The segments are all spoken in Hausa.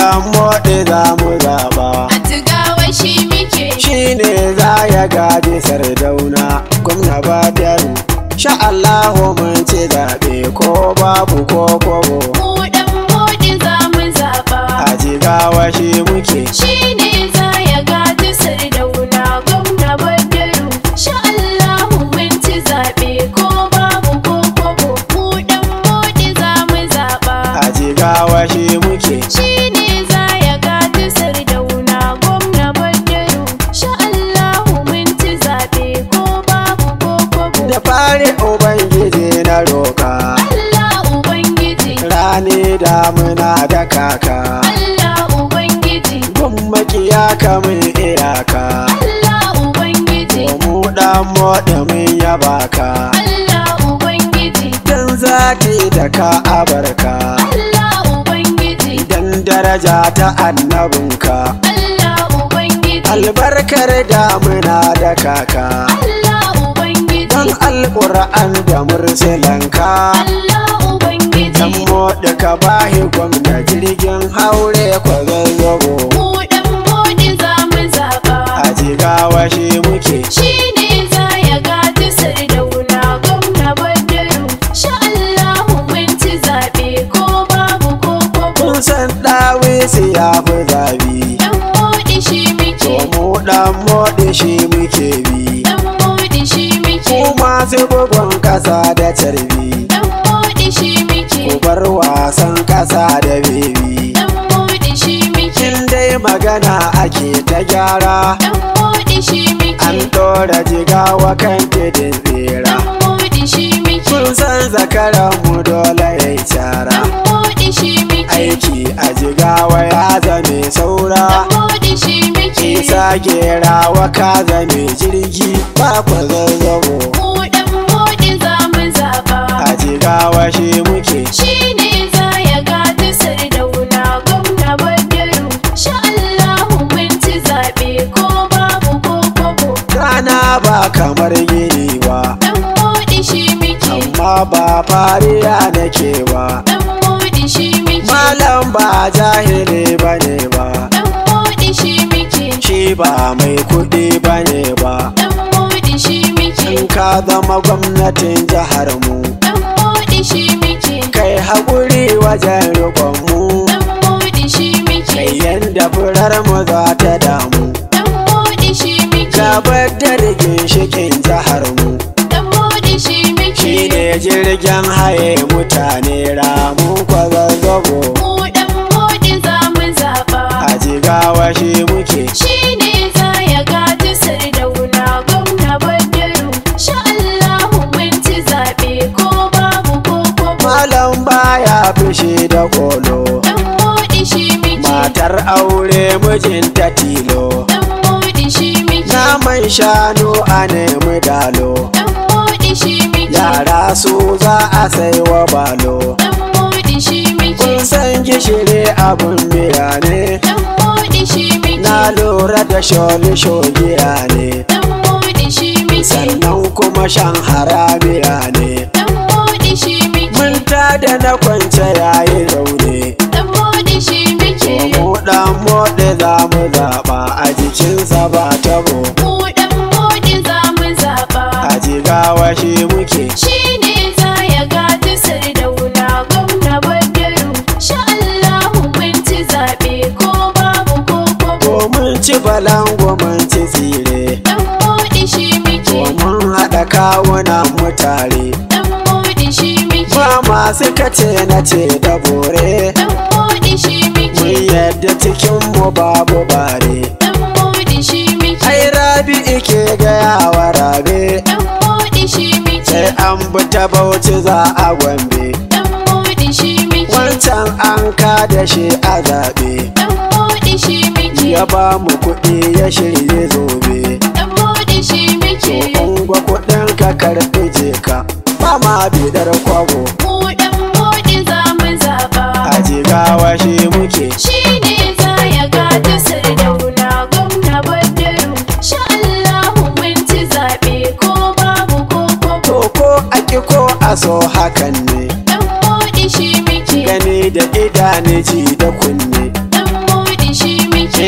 dan moɗi za mu zaɓa a jigawa shi muke shi ne za ya gaji sardauna gwamna badaru sha Allahu mun ci zaɓe ko babu ko kobo mu dan modi za mu zaba a jigawa shi muke shi ne za ya gaji sardauna gwamna badaru sha Allahu mun ci zaɓe ko babu ko kobo mu dan modi za mu zaba a jigawa shi muke shi ne za ya gaji sardauna gwamna badaru sha Allahu mun ci zaɓe ko babu ko kobo da fari ubangiji na roka Allah Ubangiji rani damuna da kaka Allah Ubangiji gun makiya kamun iyaka Allah Ubangiji mu dan moɗi mun yaba ka Allah Ubangiji dan zaki da ka abarka Allah Ubangiji dan daraja ta annabinka Allah Ubangiji albarkar damuna da kaka Allah Ubangiji dan alƙur'an da mursilanka Allah dan Ubangiji moɗi ka bahi gwamna jirgin haure kwazazzabo mu dan modi za mu zaba a jigawa shi muke shi ne za ya gaji sardauna gwamna badaru sha Allahu mun ci zaɓe ko babu ko kobo kun san ɗawisi ya fi zabi dan modi shi to muke mu ɗan moɗi shi muke bi dan modi shi muke ku masu bugun ƙasa da carbi dan modi shi muke ku bar wasan ƙasa da bebi dan modi shi muke in dai magana ake ta gyara dan modi shi muke an ɗora jigawa kan tidin tsira dan modi shi muke kun san zakaran mu dole ya yi cara dan modi shi muke aiki a jigawa ya zame saura dan modi shi muke isa gerawa ka zame jirgi ba ku zazzabo mu dan modi za mu zaba a jigawa shi muke shi ne za ya gaji sardauna gwamna badaru sha Allahu mun ci zaɓe ko babu ko kobo rana ba kamar gini ba dan modi shi muke amma ba fariya nake ba dan modi shi muke malam ba jahili bane ba dan modi shi muke shi ba mai kuɗi bane ba dan modi shi muke in ka zama gwamnatin jihar mu dan modi shi muke kai haƙuri wajen riƙon mu dan modi shi muke kai yanda furar mu za ta damu dan modi shi muke gabar da ginshikin jihar mu dan modi shi muke shi ne jirgin haye mutane ramun kwazazzabo mu dan modi za mu zaba a jigawa shi muke shi ne za ya gaji sardauna gwamna badaru sha Allahu mun ci zaɓe ko babu ko kobo malam baya fushi da kolo dan modi shi muke matar aure mijinta tilo dan modi shi muke naman shanu a nemi dalo dan modi shi muke yara su za a sai wa balo dan modi shi muke kun san gishiri abun miya ne dan modi shi muke na lura da sholi shogiya ne dan modi shi muke sannan kuma shan haramiya ne dan modi shi muke mun da na kwance yayi raune dan modi shi muke mu dan moɗe za mu zaɓa a jikinsa ba tabo mu dan modi za mu zaba a jigawa shi muke shi ne za ya gaji sardauna gwamna badaru sha Allahu mun ci zaɓe ko babu ko kobo ko mun ci balango mun ci tsire dan modi shi muke ko mun haɗa kawunan mutare dan modi shi muke ba masu kace na ce da bore dan modi shi muke mun yadda cikin mu babu bare dan modi shi muke ai rabi ike gaya wa rabe dan modi shi muke sai an bi ta bauchi za a gombe dan modi shi muke wancan an ka da shi a zaɓe dan modi shi muke ya ba mu kuɗi ya shirye zobe dan modi shi muke Ungwa kuɗin ka karɓi je ka ba ma bidar kwago mu dan modi za mu zaba a jigawa shi muke shi ne za ya gaji sardauna gwamna badaru sha Allahu mun ci zaɓe ko babu ko kobo to ko a ki ko a so hakan ne dan modi shi muke gani da idane ji da kunne dan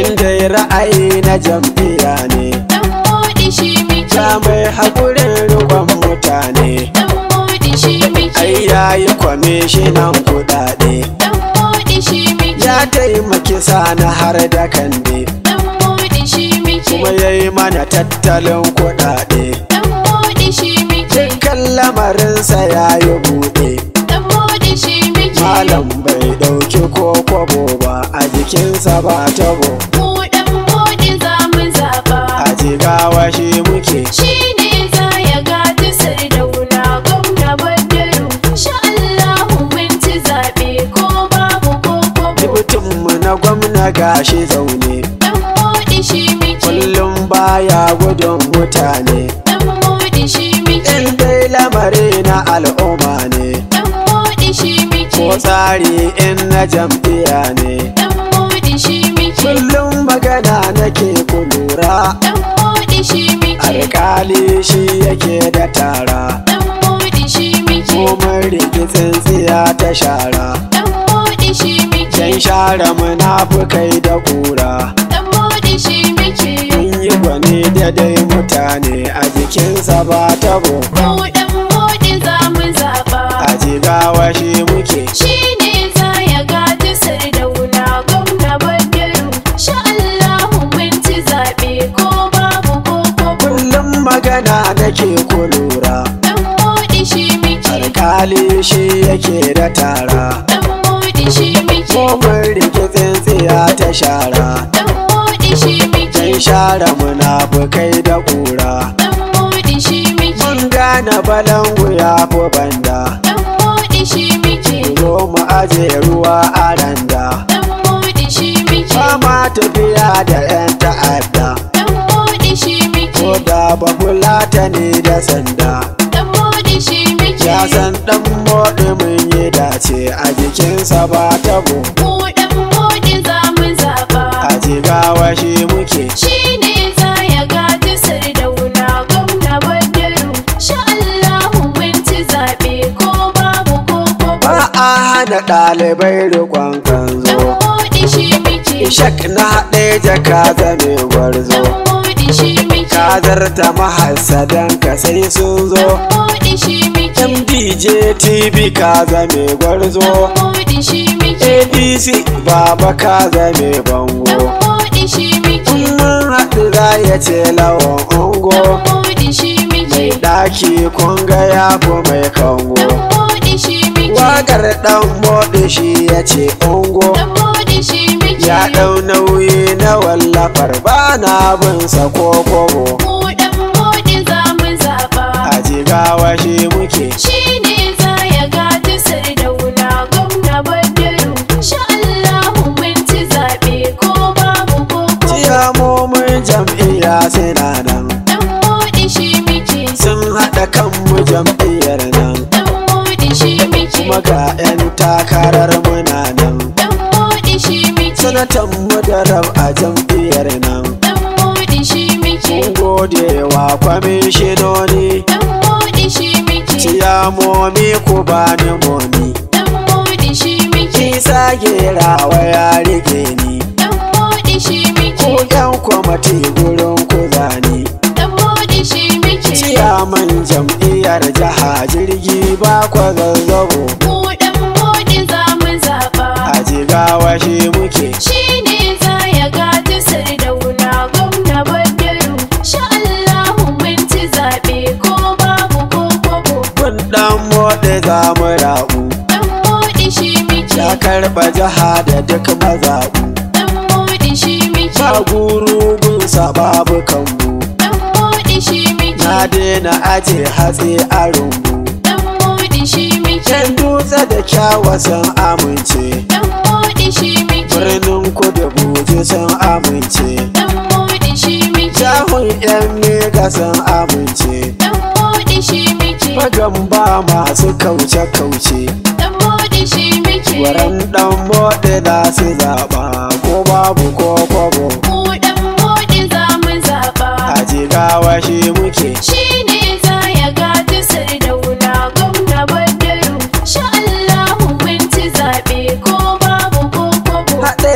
inda ra'ayi na jam'iyya ne Dan moɗi shi muke. ya mai haƙurin rikon mutane Dan moɗi shi muke. ai yayi kwamishinan kuɗaɗe Dan moɗi shi muke. ya taimaki sani har da kande Dan moɗi shi muke. kuma ya yi mana tattalin kuɗaɗe Dan moɗi shi muke. kan lamarinsa ya yi buɗe Dan moɗi shi muke. malam bai ɗauki ko kwabo ba a jikinsa ba tabo Mu dan moɗi za mu zaɓa. a jigawa shi muke Shi ne za ya gaji sardauna gwamna Badaru. Sha Allahu mun ci zaɓe ko babu ko kwabo. Dibitinmu na gwamna gashi zaune Dan moɗi shi muke. kullum baya gudun mutane Dan moɗi shi muke. in dai lamari na al'umma ne Dan moɗi shi ko muke. tsari in na jam'iyya ne Dan moɗi shi muke. kullum magana nake ku lura Dan moɗi shi muke. alƙali shi yake da tara Dan moɗi shi muke. komai rikicin tsiya ta shara Dan moɗi shi muke. yan share munafukai da kura Dan moɗi shi muke. mun yi gwani da dai mutane a jikinsa ba tabo Mu dan moɗi za mu zaɓa. a jigawa shi muke Shi ne za ya gaji sardauna gwamna Badaru. Sha Allahu mun ci zaɓe ko babu ko kwabo. kullum magana nake ku lura Dan moɗi shi muke. alƙali shi yake da tara Dan moɗi shi muke. komai rikicin tsiya ta shara Dan moɗi shi muke. yan share munafukai da kura Dan moɗi shi muke. mun gane balangu ya fi banda Dan moɗi shi muke. zo mu aje ruwa a randa Dan moɗi shi muke. Fama tafiya da 'yan ta'adda Dan moɗi shi ko muke. da ba fulata ne da sanda Dan moɗi shi muke. ya san dan moɗi mun yi dace a jikinsa ba tabo Mu dan moɗi za mu zaɓa. a jigawa shi muke Shi ne za ya gaji sardauna gwamna Badaru. Sha Allahu mun ci zaɓe ko babu ko kwabo. ba a hana ɗalibai rikon Dan kanzo moɗi shi muke. shak na ɗaya jaka zame gwarzo Dan moɗi shi muke. kazarta mahassadan ka sai sun zo Dan moɗi shi muke. mdj tv ka zame gwarzo Dan moɗi shi muke. adc baba ka zame bango Dan moɗi shi muke. mun haɗu za ya ce lawan ungo Dan moɗi shi muke. mai ɗaki kun ga ya fi mai kango Dan moɗi shi muke. waƙar ɗan moɗi shi ya ce ungo Dan moɗi shi muke. ya ɗau nauyi na wallafar ba na bin sa ko kobo Mu dan moɗi za mu zaɓa. a jigawa shi muke Shi ne za ya gaji sardauna gwamna Badaru. Sha Allahu mun ci zaɓe ko babu ko kwabo. ciyamomin jam'iyya suna nan Dan moɗi shi muke. sun haɗa kanmu jam'iyyar nan Dan moɗi shi muke. kuma ga 'yan takarar muna nan Dan moɗi shi muke. sanatan mu da rab a jam'iyyar nan Dan moɗi shi muke. mun gode wa kwamishinoni Dan moɗi shi muke. ciyamomi ku bani momi Dan moɗi shi muke. isa gerawa ya rike ni Dan moɗi shi ku muke. 'yan kwamati gurin ku zani Dan moɗi shi muke. ciyaman jam'iyyar jiha jirgi ba kwa zazzabo Mu dan moɗi za mu zaɓa. a jigawa shi muke Shi ne za ya gaji sardauna gwamna Badaru. Sha Allahu mun ci zaɓe ko babu ko kwabo. kun dan moɗe za mu rabu Dan moɗi shi muke. ya karɓa jiha da duk mazaɓu Dan moɗi shi muke. ba gurubun babu kambu Dan moɗi shi muke. na daina aje hatsi a rumbu Dan moɗi shi muke. can dutse da kyawa sun amince Dan moɗi shi muke. birnin kudu buji sun amince Dan moɗi shi muke. jahun yan mega sun amince Dan moɗi shi muke. magan ba masu kauce-kauce Dan moɗi shi muke. waran dan moɗe za su zaɓa ko babu ko kwabo Mu dan moɗi za mu zaɓa. a jigawa shi muke Shi ne za ya gaji sardauna gwamna Badaru. Sha Allahu mun ci zaɓe ko babu ko kwabo. haɗe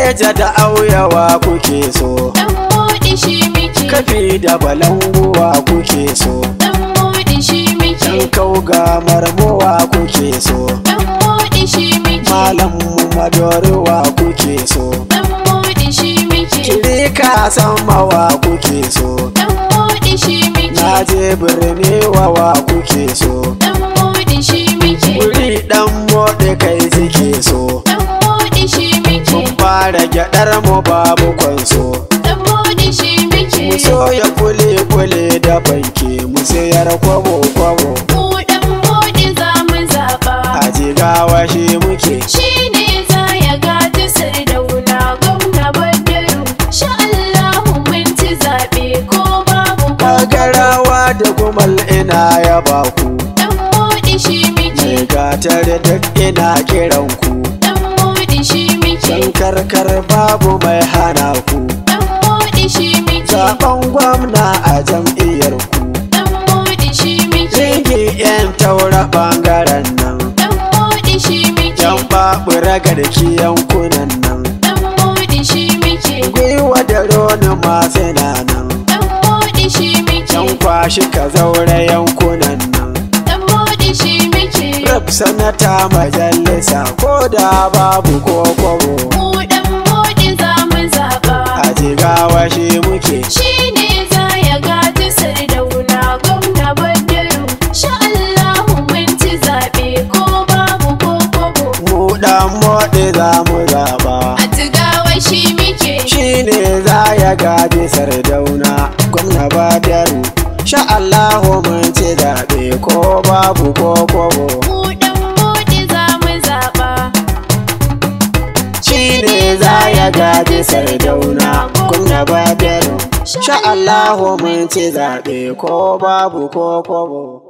hadeja da auyawa kuke so Dan moɗi shi muke. kafi da balanguwa kuke so Dan moɗi shi muke. dan kauga marmowa kuke so Dan moɗi shi muke. malam madoruwa kuke so Dan moɗi shi muke. kirika samawa kuke so Dan moɗi shi muke. na je birni wawa kuke so Dan moɗi shi muke. wuri dan moɗe kai suke so Dan moɗi shi muke. mun fara gyaɗar mu babu kwanso Dan moɗi shi muke. mu soya kule kule da banke mu sayar kwabo kwabo Mu dan moɗi za mu zaɓa. a jigawa shi muke Shi ne za ya gaji sardauna gwamna Badaru. Sha Allahu mun ci zaɓe ko babu ko kagarawa da gumal ina ya baku Dan moɗi shi mai muke. gatar duk ina kiran ku Dan moɗi shi muke. dan karkar babu mai hana ku Dan moɗi shi muke. zaben gwamna a jam'iyyar ku Dan moɗi shi muke. Ringi yan taura bangaren nan Dan moɗi shi muke. yan babura garki yankunan nan Dan moɗi shi muke. gwiwa da roni masu nan Dan moɗi shi muke. yan kwashi ka zaure yankunan nan Dan moɗi shi muke. rab sanata majalisa ko da babu ko kwabo Mu dan moɗi za mu zaɓa. a jigawa shi muke Shi ne za ya gaji sardauna gwamna Badaru. Sha Allahu mun ci zaɓe ko babu ko kobo. mu dan moɗe za mu zaba A jigawa shi muke. shi ne za ya gaji sardauna gwamna badaru sha Allahu mun ci zaɓe ko babu ko kwabo Mu dan moɗi za mu zaɓa. shi ne za ya gaji sardauna gwamna badaru sha Allahu mun ci zaɓe ko babu ko kwabo